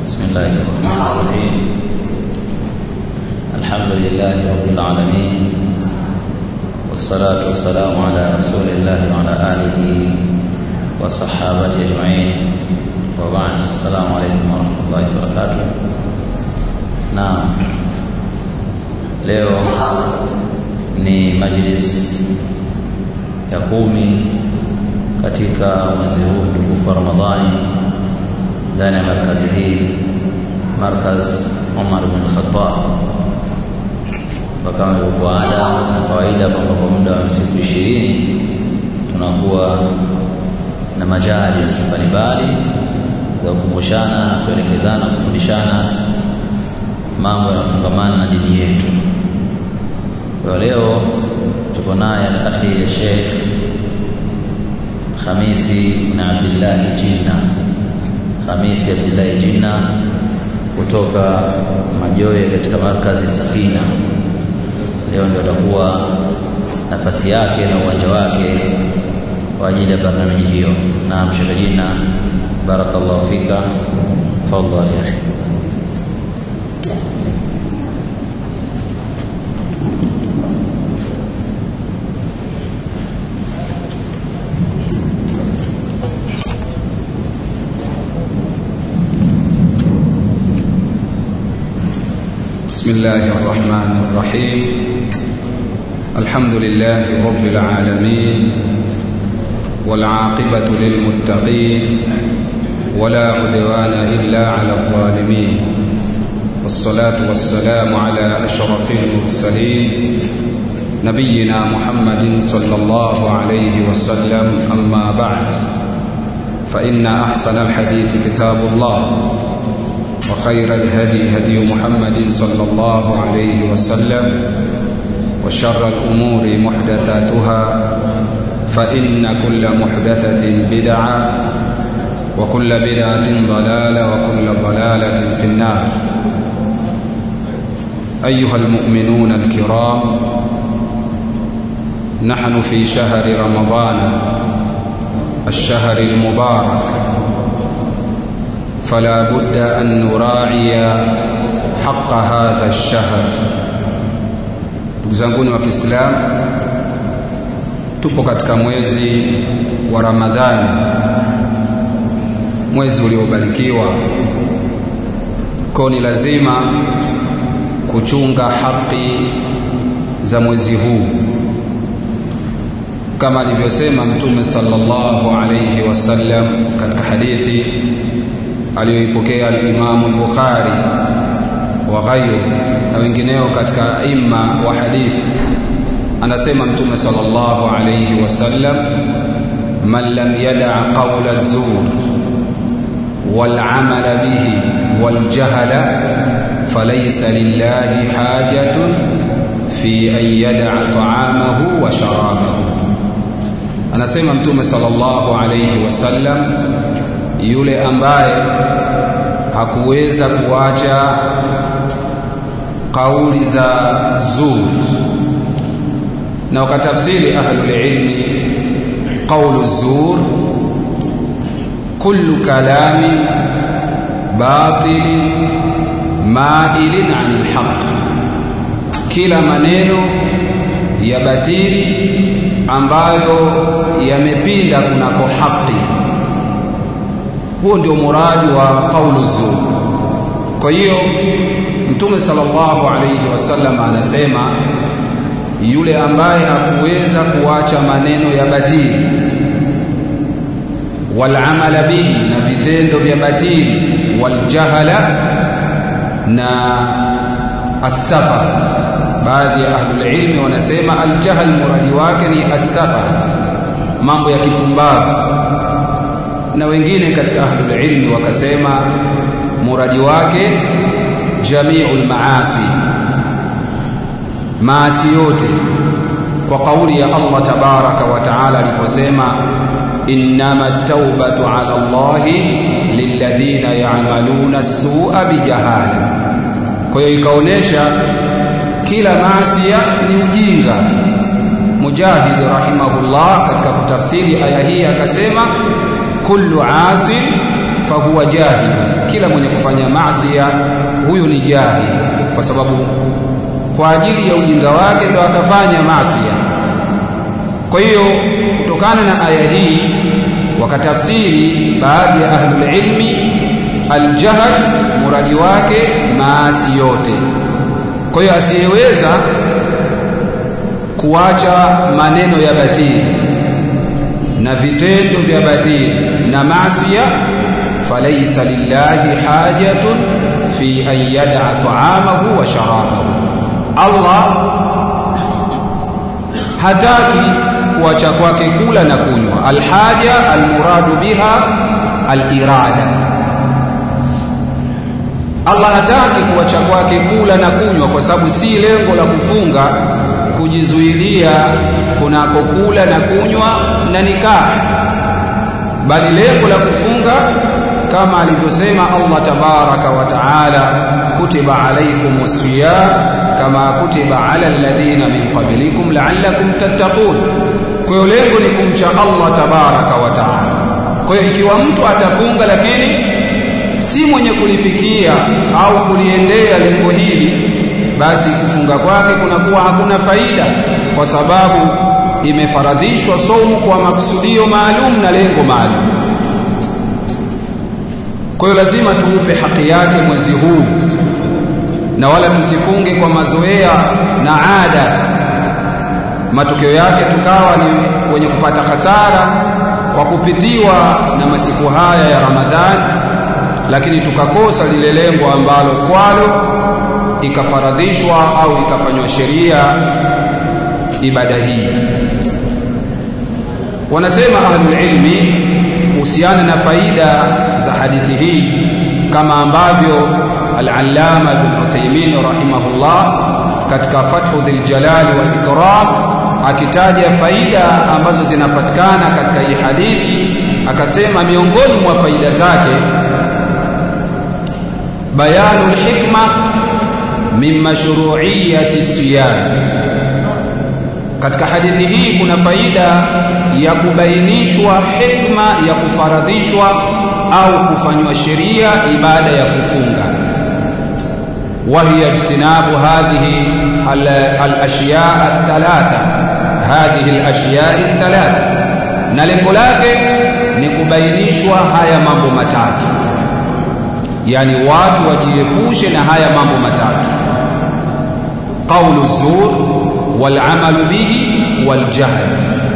بسم الله الرحمن الرحيم الحمد لله رب العالمين والصلاة والسلام على رسول الله وعلى آله وصحابته أجمعين وبعد السلام عليكم ورحمة الله وبركاته نعم leo ni majlis ya kumi katika mwezi huu mtukufu wa Ramadhani ndani ya markazi hii markaz Umar bin Khattab kama ilivyokuwa ada na kawaida kwamba kwa muda wa siku ishirini tunakuwa na majalis mbalimbali za kukumbushana na kuelekezana kufundishana mambo yanafungamana na dini yetu kwa leo tuko naye al-akhi Sheikh Khamisi na Abdullah Jinna Khamisi Abdullah Jinna kutoka Majoe katika markazi Safina leo ndio atakuwa nafasi yake na uwanja wake kwa ajili ya barnamiji hiyo na Sheikh Jinna barakallahu fika fadhali ya akhi بسم الله الرحمن الرحيم الحمد لله رب العالمين والعاقبة للمتقين ولا عدوان إلا على الظالمين والصلاة والسلام على أشرف المرسلين نبينا محمد صلى الله عليه وسلم أما بعد فإن أحسن الحديث كتاب الله وخير الهدي هدي محمد صلى الله عليه وسلم وشر الأمور محدثاتها فإن كل محدثة بدعة وكل بدعة ضلالة وكل ضلالة في النار أيها المؤمنون الكرام نحن في شهر رمضان الشهر المبارك فلا بد أن نراعي حق هذا الشهر zanguni wa Kiislamu tupo katika mwezi wa Ramadhani mwezi uliobarikiwa kwa ni lazima kuchunga haki za mwezi huu kama alivyosema mtume sallallahu alayhi wasallam katika hadithi aliyoipokea al-Imam al-Bukhari wa ghayru na wengineo katika aima wa hadithi anasema mtume sallallahu alayhi wasallam man lam yada qawla az-zur wal amala bihi wal jahala falaysa lillahi hajatun fi an yada ta'amahu wa sharabahu anasema mtume sallallahu alayhi wasallam yule ambaye hakuweza kuacha kauli za zur na wakatafsiri ahlul ilmi qawlu zur kullu kalami batil mailin anil haqq kila maneno ya batili ambayo yamepinda kunako haki huo ndio muradi wa qaulu zur kwa hiyo mtume sallallahu alayhi wasallam anasema yule ambaye hakuweza kuacha maneno ya batili wal amala bihi na vitendo vya batili wal jahala na as-safar baadhi ya ahlul ilmi wanasema al-jahl muradi wake ni as-safar mambo ya kipumbavu na wengine katika ahlul ilmi wakasema muradi wake jami'ul maasi maasi yote kwa kauli ya Allah tabaraka wa taala aliposema innama at-taubatu ala Allah lilladhina ya'maluna as-su'a bijahala kwa hiyo ikaonesha kila maasi ni ujinga Mujahid rahimahullah katika kutafsiri aya hii akasema kullu asin fahuwa jahil kila mwenye kufanya maasiya huyu ni jahil kwa sababu kwa ajili ya ujinga wake ndo akafanya maasiya kwa hiyo kutokana na aya hii wakatafsiri baadhi ya ahlul ilmi aljahl muradi wake maasi yote kwa hiyo asiyeweza kuacha maneno ya batili na vitendo vya batili na maasiya falaysa lillahi hajatun fi an yad'a ta'amahu wa sharabahu Allah hataki kuacha kwake kula na kunywa alhaja almuradu biha alirada Allah hataki kuacha kwake kula na kunywa kwa sababu si lengo la kufunga kujizuilia kunako kula na kunywa na nikaa bali lengo la kufunga kama alivyosema Allah tabaraka wa taala kutiba alaykumus siyam kama kutiba ala alladhina min qablikum la'allakum tattaqun kwa hiyo lengo ni kumcha Allah tabaraka wa taala kwa hiyo ikiwa mtu atafunga lakini si mwenye kulifikia au kuliendea lengo hili basi kufunga kwake kunakuwa hakuna faida kwa sababu imefaradhishwa somu kwa makusudio maalum na lengo maalum kwa hiyo lazima tuupe haki yake mwezi huu na wala tusifunge kwa mazoea na ada matokeo yake tukawa ni wenye kupata hasara kwa kupitiwa na masiku haya ya Ramadhani lakini tukakosa lile lengo ambalo kwalo ikafaradhishwa au ikafanywa sheria ibada hii wanasema ahlul ilmi kuhusiana na faida za hadithi hii kama ambavyo al-allama ibn Uthaymeen rahimahullah katika fathu dhil jalali wal ikram akitaja faida ambazo zinapatikana katika hii hadithi akasema miongoni mwa faida zake bayanu hikma min mashru'iyyati siyam katika hadithi hii kuna faida ya kubainishwa hikma ya kufaradhishwa au kufanywa sheria ibada ya kufunga وهي اجتناب هذه الاشياء الثلاثه هذه الاشياء الثلاثه na lengo lake ni kubainishwa haya mambo matatu yani watu wajiepushe na haya mambo matatu qawlu zur wal amalu bihi wal jahl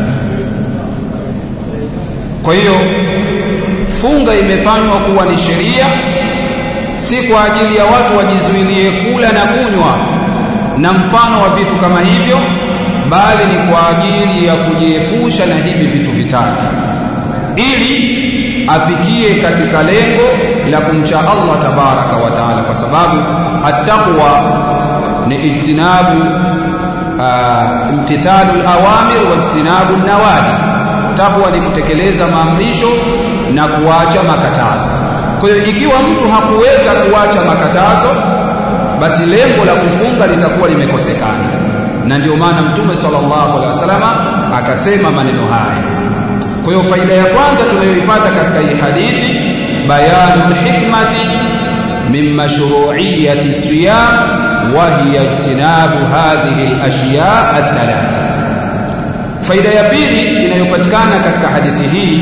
kwa hiyo funga imefanywa kuwa ni sheria si kwa ajili ya watu wajizuilie kula na kunywa na mfano wa vitu kama hivyo bali ni kwa ajili ya kujiepusha na hivi vitu vitatu ili afikie katika lengo la kumcha Allah tabaraka wa taala kwa sababu attaqwa ni ijtinabu imtithalu al-awamir wa ijtinabu an-nawahi taqwa ni kutekeleza maamrisho na kuacha makatazo kwa hiyo ikiwa mtu hakuweza kuacha makatazo basi lengo la kufunga litakuwa limekosekana na ndio maana mtume sallallahu alaihi wasallam akasema maneno haya kwa hiyo faida ya kwanza tunayoipata katika hii hadithi bayanu hikmati min mashru'iyyati siyam wa hiya ijtinabu hadhihi al-ashya' ath-thalatha faida ya pili inayopatikana katika hadithi hii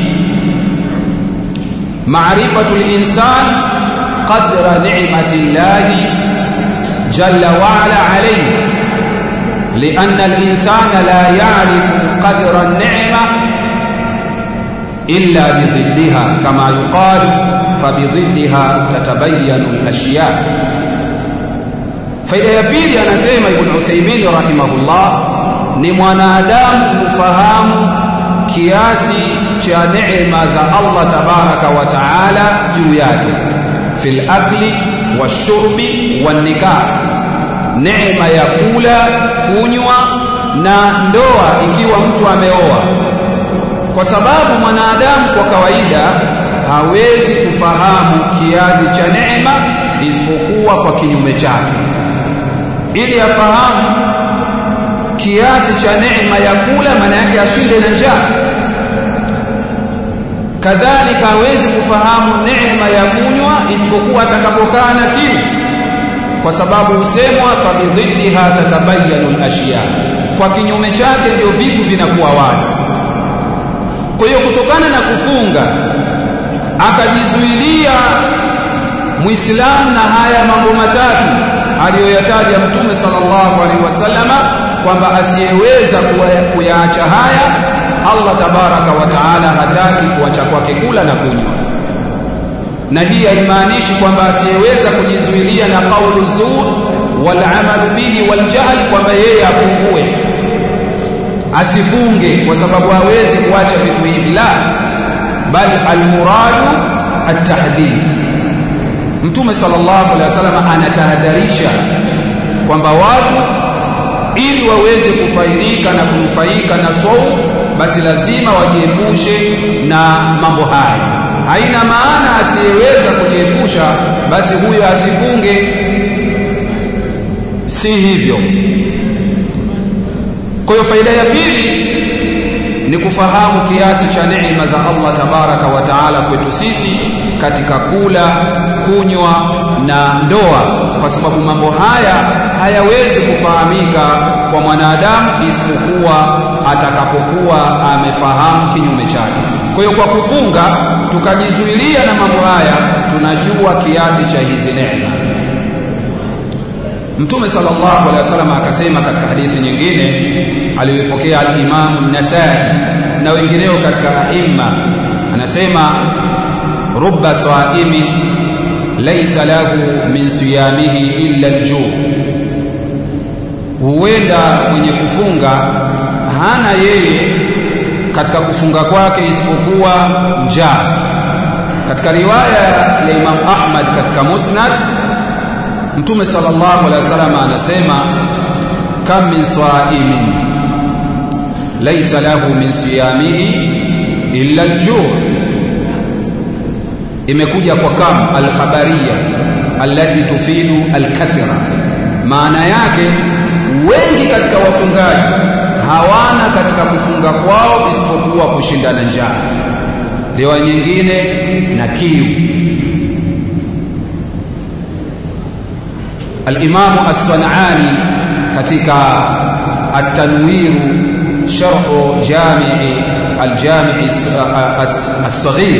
معرفة الإنسان قدر نعمة الله جل وعلا عليه لأن الإنسان لا يعرف قدر النعمة إلا بضدها كما يقال فبضدها تتبين الأشياء faida ya pili anasema ibn Uthaymeen rahimahullah ni mwanadamu kufahamu kiasi cha neema za Allah tabaraka wa taala juu yake fil akli washurbi wan nikah neema ya kula kunywa na ndoa ikiwa mtu ameoa kwa sababu mwanadamu kwa kawaida hawezi kufahamu kiasi cha neema isipokuwa kwa kinyume chake ili afahamu kiasi cha neema ya kula maana yake ashinde na njaa kadhalika hawezi kufahamu neema ya kunywa isipokuwa atakapokaa na kiu kwa sababu husemwa fabidhiddiha tatabayanu al-ashya kwa kinyume chake ndio vitu vinakuwa wazi kwa hiyo kutokana na kufunga akajizuilia muislamu na haya mambo matatu aliyoyataja mtume sallallahu alaihi wasallama kwamba asiyeweza kuyaacha haya Allah tabaraka wa taala hataki kuacha kwake kula na kunywa na hii haimaanishi kwamba asiyeweza kujizuilia na kaulu zur wal amalu bihi wal jahl kwamba yeye afungue asifunge kwa sababu hawezi kuacha vitu hivi la bal almuradu at-tahdhir mtume sallallahu alaihi wasallam anatahadharisha kwamba watu ili waweze kufaidika na kunufaika na saumu basi lazima wajiepushe na mambo haya haina maana asiyeweza kujiepusha basi huyo asifunge si hivyo kwa hiyo faida ya pili ni kufahamu kiasi cha neema za Allah tabaraka wa taala kwetu sisi katika kula, kunywa na ndoa, kwa sababu mambo haya hayawezi kufahamika kwa mwanadamu isipokuwa atakapokuwa amefahamu kinyume chake. Kwa hiyo kwa kufunga tukajizuilia na mambo haya, tunajua kiasi cha hizi neema. Mtume sallallahu alaihi wasallam akasema katika hadithi nyingine aliyoipokea al-Imam an-Nasai na wengineo katika aima, anasema rubba saimi laysa lahu min siyamihi illa al-ju' huenda mwenye kufunga hana yeye katika kufunga kwake isipokuwa njaa. Katika riwaya ya Imam Ahmad katika Musnad Mtume sallallahu alaihi wasallam anasema kam min saimin laysa lahu min siyamihi illa al-ju' imekuja kwa kam al-khabariya allati tufidu al-kathra maana yake wengi katika wafungaji hawana katika kufunga kwao isipokuwa kushindana njaa riwaya nyingine na kiu الإمام الصنعاني katika التنوير شرح جامع الجامع الصغير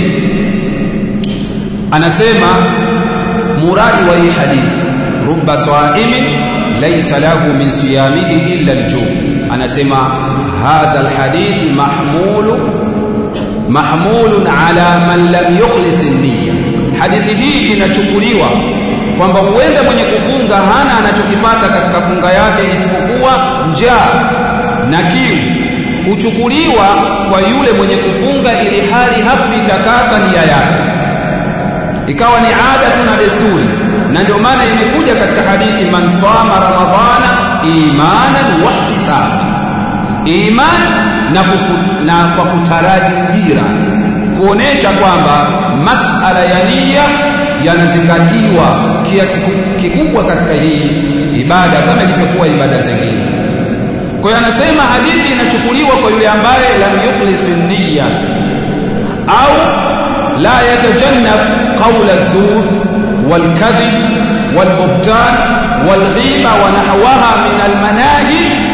anasema muradi wa hii hadith rubba saimin laysa lahu min siyamihi illa alju anasema hadha alhadith mahmulu mahmulun ala man lam yukhlis an-niyya hadithi hii inachukuliwa kwamba huenda mwenye kufunga hana anachokipata katika funga yake isipokuwa njaa na kiu huchukuliwa kwa yule mwenye kufunga ili hali hakuitakasa nia yake ikawa ni ada tu na desturi na ndio maana imekuja katika hadithi man sama ramadhana imanan wa ihtisaba iman na, kuku, na kwa kutaraji ujira kuonesha kwamba masala ya nia yanazingatiwa kiasi kikubwa katika hii ibada kama ilivyokuwa ibada zingine. Kwa hiyo anasema hadithi inachukuliwa kwa yule ambaye lam yukhlis niyya au la yatajannab qawla az-zur wal kadhib wal buhtan wal ghiba wa nahwaha min al manahi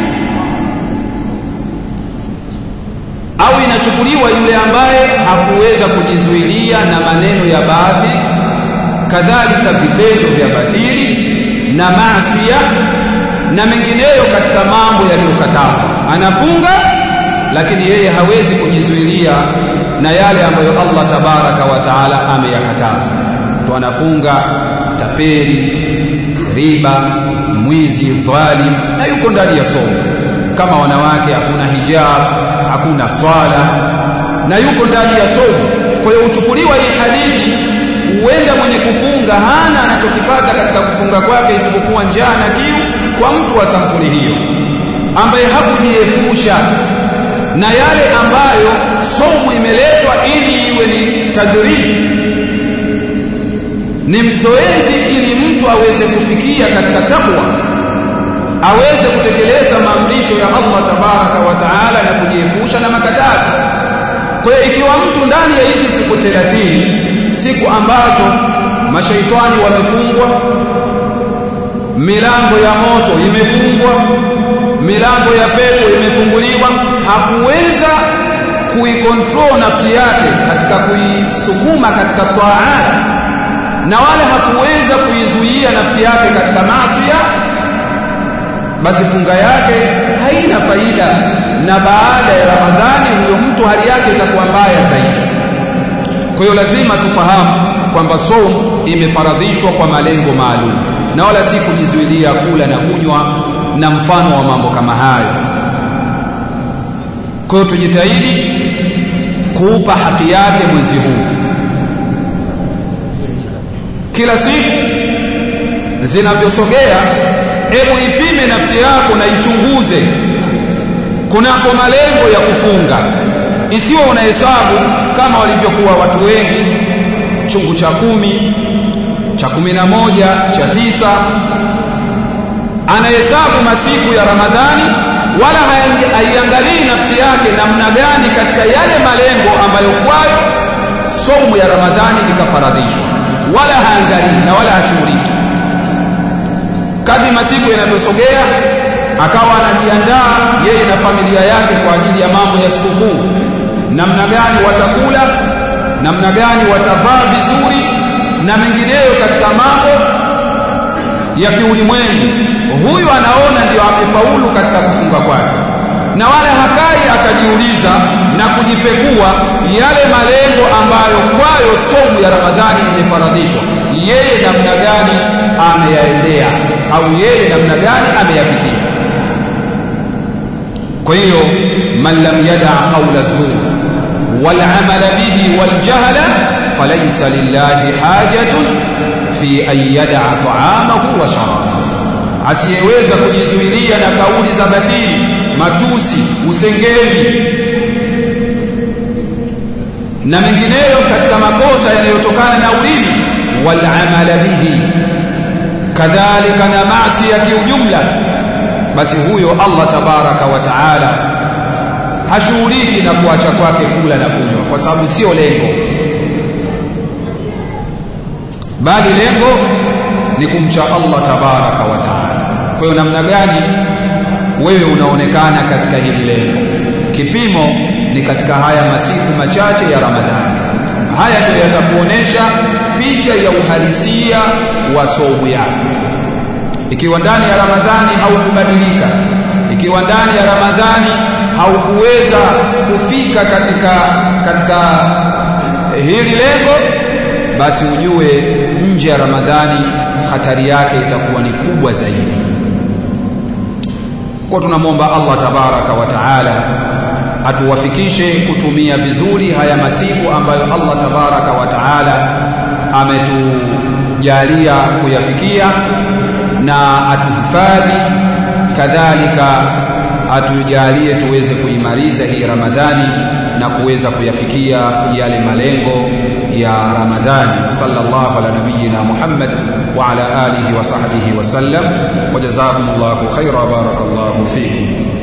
au inachukuliwa yule ambaye hakuweza kujizuilia na maneno ya bahati kadhalika vitendo vya batili na maasiya na mengineyo katika mambo yaliyokatazwa anafunga lakini yeye hawezi kujizuilia na yale ambayo Allah tabaraka wa taala ameyakataza to anafunga tapeli riba mwizi dhalim na yuko ndani ya somo kama wanawake hakuna hijab hakuna swala na yuko ndani ya somo kwa hiyo uchukuliwa hii hadithi huenda mwenye kufunga hana anachokipata katika kufunga kwake isipokuwa njaa na kiu kwa mtu wa sampuli hiyo ambaye hakujiepusha na yale ambayo somo imeletwa ili iwe ni tadribi ni mzoezi ili mtu aweze kufikia katika takwa aweze kutekeleza maamrisho ya Allah tabaraka wa taala na kujiepusha na makatazo kwa kwa hiyo ikiwa mtu ndani ya hizi siku 30 siku ambazo mashaitani wamefungwa milango ya moto imefungwa milango ya pepo imefunguliwa hakuweza kuikontrol nafsi yake katika kuisukuma katika taat na wala hakuweza kuizuia nafsi yake katika maasi basi funga yake haina faida na baada ya ramadhani huyo mtu hali yake itakuwa mbaya zaidi kwa hiyo lazima tufahamu kwamba somo imefaradhishwa kwa malengo maalum na wala si kujizuilia kula na kunywa na mfano wa mambo kama hayo kwa hiyo tujitahidi kuupa haki yake mwezi huu kila siku zinavyosogea hebu ipime nafsi yako na ichunguze kunako malengo ya kufunga isiwe unahesabu kama walivyokuwa watu wengi chungu cha kumi cha kumi na moja cha tisa anahesabu masiku ya ramadhani wala haiangalii nafsi yake namna gani katika yale malengo ambayo kwayo somu ya ramadhani ikafaradhishwa wala haangalii na wala hashughuliki kadri masiku yanavyosogea akawa anajiandaa yeye na familia yake kwa ajili ya mambo ya sikukuu namna gani watakula namna gani watavaa vizuri na mengineyo katika mambo ya kiulimwengu huyu anaona ndio amefaulu katika kufunga kwake na wala hakai akajiuliza na kujipekua yale malengo ambayo kwayo somu ya ramadhani imefaradhishwa yeye namna gani ameyaendea au yeye namna gani ameyafikia kwa hiyo man lam yada qaula zur wal amala bihi wal jahla falaysa lillahi hajatun fi an yada ta'amahu wa sharabahu asiyeweza kujizuilia na kauli za batili matusi usengeli na mengineyo katika makosa yanayotokana na ulimi wal amala bihi kadhalika na maasi ya kiujumla basi huyo Allah tabaraka wa taala hashughuliki na kuacha kwake kula na kunywa kwa sababu sio lengo bali lengo ni kumcha Allah tabaraka wa taala kwa hiyo namna gani wewe unaonekana katika hili lengo kipimo ni katika haya masiku machache ya Ramadhani haya ndio yatakuonesha picha ya uhalisia wa somo yako ikiwa ndani ya Ramadhani haukubadilika ikiwa ndani ya Ramadhani haukuweza kufika katika katika hili lengo basi ujue nje ya Ramadhani hatari yake itakuwa ni kubwa zaidi kwa tunamwomba Allah tabaraka wa taala atuwafikishe kutumia vizuri haya masiku ambayo Allah tabaraka wa taala ametujalia kuyafikia na atuhifadhi kadhalika atujalie tuweze kuimaliza hii Ramadhani na kuweza kuyafikia yale malengo ya Ramadhani sallallahu ala nabiyyina Muhammad wa ala alihi wa sahbihi wa sallam wa jazakumullahu khaira barakallahu fikum